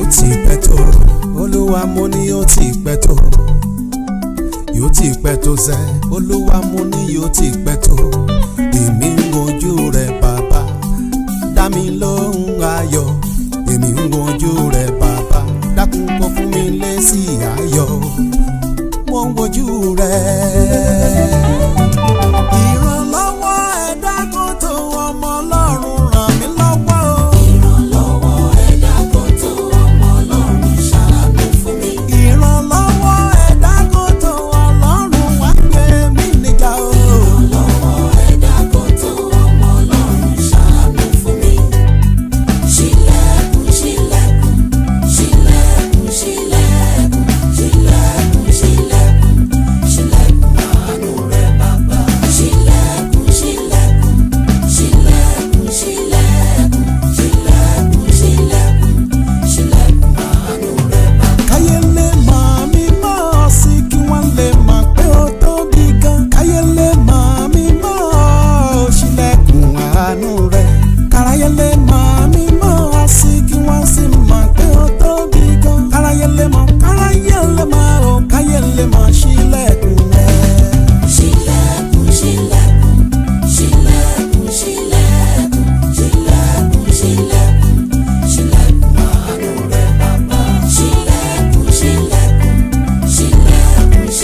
ti pẹ́ tó olúwa mo ní yóò ti pẹ́ tó yóò ti pẹ́ tó sẹ́ olúwa mo ní yóò ti pẹ́ tó èmi ń wojú rẹ bàbá dá mi lóhùn ayọ̀ èmi ń wojú rẹ bàbá dákun kó fún mi lésì ayọ̀ mo ń wojú rẹ. ìrànlọ́wọ́ ẹ̀dá kò tó ọmọ ọlọ́run ràn mí lọ́wọ́ o. ìrànlọ́wọ́ ẹ̀dá kan tó ọmọ ọlọ́run ṣàánú fún mi. ìrànlọ́wọ́ ẹ̀dá kò tó ọlọ́run wá gbé mi níjà o. ìrànlọ́wọ́ ẹ̀dá kan tó ọmọ ọlọ́run ṣàánú fún mi. ṣílẹ̀kùn ṣílẹ̀kùn ṣílẹ̀kùn ṣílẹ̀kùn ṣílẹ̀kùn ṣílẹ̀kùn ṣílẹ̀kùn àánú rẹ bàbá. ṣílẹ̀kùn ṣílẹ̀kùn ṣílẹ̀kùn ṣílẹ̀kùn ṣílẹ̀kùn ṣílẹ̀kùn ṣílẹ̀kùn àánú rẹ bàbá. káyé lè mọ̀ mí mọ̀ ọ́ sí kí wọ́n lè mọ̀ pé ó tóbi gan. káyé lè mọ̀ mí mọ̀ ọ́ ṣílẹ̀kùn àánú rẹ̀. káráyé lè mọ̀ mí mọ̀ ọ́ sí kí wọ́n sì mọ̀ pé ó tóbi gan. káráyé lè mọ̀ káráyé lè mọ̀ ọ́ káyé lè mọ̀ ṣílẹ̀kùn rẹ̀. ṣílẹ̀kùn ṣílẹ̀kùn ṣílẹ̀kùn ṣílẹ̀kùn ṣílẹ̀kùn ṣílẹ̀kùn ṣílẹ̀kùn àánú rẹ bàbá. ṣílẹ̀kùn ṣílẹ̀kùn ṣílẹ̀kùn ṣílẹ̀kùn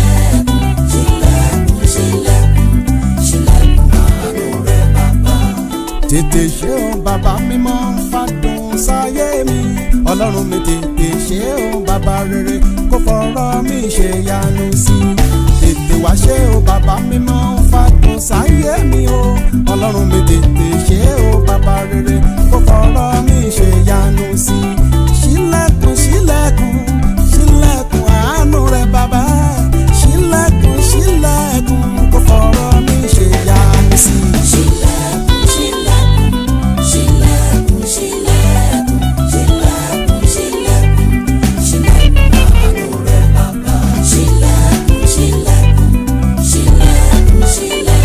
ṣílẹ̀kùn ṣílẹ̀kùn ṣílẹ̀kùn àánú rẹ bàbá. tètè ṣe o bàbá mímọ́ fàdùn sáyé mi ọlọ́run mi tètè ṣe o bàbá rere kó fọ̀rọ̀ mi ṣe yanu sí i tètè wá ṣe o bàbá mímọ́ fàdùn sáyé mi o ọlọ́run mi tètè ṣe o bàbá rere kó fọ̀rọ̀ mi ṣe yanu sí i ṣílẹ̀kùn ṣílẹ̀kùn ṣílẹ̀kùn àánú rẹ bàbá ṣílẹ̀kùn ṣílẹ̀kùn kó fọ̀rọ̀ mi ṣe yanu sí i. ṣílẹ̀kùn ṣílẹ̀kùn ṣílẹ̀kùn ṣílẹ̀kùn ṣílẹ̀kùn ṣílẹ̀kùn ṣílẹ̀kùn àánú rẹ bàbá. ṣílẹ̀kùn ṣílẹ̀kùn ṣílẹ̀kùn ṣílẹ̀kùn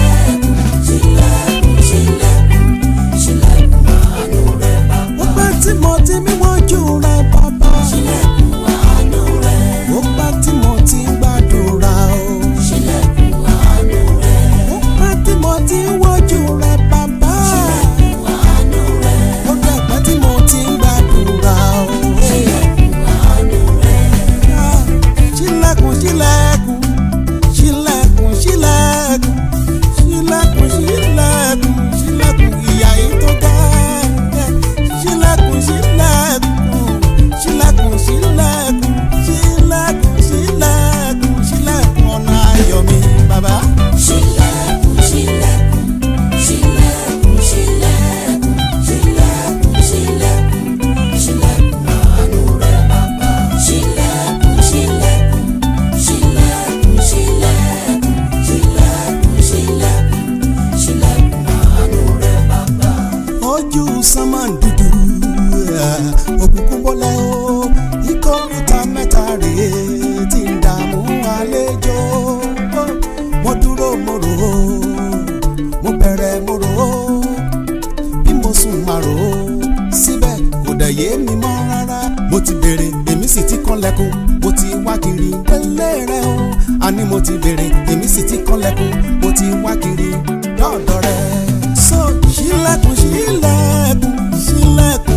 ṣílẹ̀kùn ṣílẹ̀kùn ṣílẹ̀kùn àánú rẹ bàbá. ó pẹ́ tí mo ti mí wọ́jú rẹ bàbá. ṣílẹ̀kùn àánú rẹ. ó pẹ́ tí mo ti ń gbàdúrà o. ṣílẹ̀kùn àánú rẹ. ó pẹ́ tí mo ti ń wọ́jú rẹ bàbá. ṣílẹ̀kùn àánú rẹ. ó dẹ̀ pẹ́ tí mo ti ń gbàdúrà o. ṣílẹ̀kùn àánú rẹ. Ah, ṣílẹ̀kùn ṣílẹ̀kùn ṣílẹ̀kùn ṣílẹ̀kùn ṣílẹ̀kùn ṣílẹ̀kùn ṣílẹ̀kùn ìyá yìí tó ga ṣílẹ̀kùn ṣílẹ̀kùn ṣílẹ̀kùn ṣílẹ̀kùn ṣílẹ̀kùn ṣílẹ̀kùn ṣílẹ̀kùn ọ̀nà ayọ̀ mi bàbá. ṣílẹ̀kùn ṣílẹ̀kùn ṣílẹ̀kùn ṣílẹ̀kùn ṣílẹ̀kùn ṣílẹ̀kùn ṣílẹ̀kùn àánú rẹ bàbá. ṣílẹ̀kùn ṣílẹ̀kùn ṣílẹ̀kùn ṣílẹ̀kùn ṣílẹ̀kùn ṣílẹ̀kùn ṣílẹ̀kùn àánú rẹ bàbá. ojú sánmà dúdú òkùnkùn bọ́lá o ìkórìtà mẹ́ta rèé tí ń dààmú àlejò mo dúró mo rò ó mo bẹ̀rẹ̀ mo rò ó bí mo sùn máa rò ó síbẹ̀ kò dẹ̀ yé mi mọ́ rárá mo ti béèrè èmi sì ti kànlẹ̀kùn mo ti wá kiri pẹ̀lẹ́ rẹ o àní mo ti béèrè èmi sì ti kànlẹ̀kùn mo ti wá kiri dọ́ọ̀dọ̀ rẹ. so ṣílẹ̀kùn ṣílẹ̀kùn ṣílẹ̀kùn